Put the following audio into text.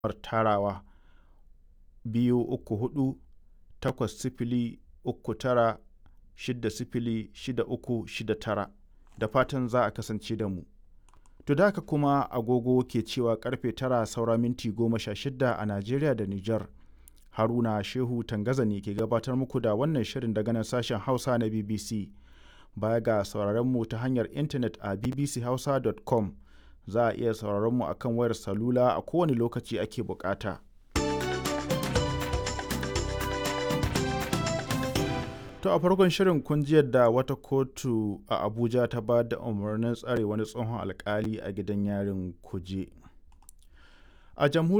tarawa biyu uku hudu takwas sifili uku tara shida sifili shida uku shida tara da fatan za a kasance da mu. To da haka kuma agogo ke cewa karfe tara saura minti goma sha shida a Najeriya da Nijar. Haruna Shehu Tangaza ne ke gabatar muku da wannan shirin daga nan sashen Hausa na BBC. Baya ga sauraron mu ta hanyar intanet a bbchausa.com za a iya sauraron mu akan wayar salula a kowane lokaci ake bukata. To a farkon shirin kun ji yadda wata kotu a Abuja ta ba da umarnin tsare wani tsohon alkali a gidan yarin kuje. A jamhuriyar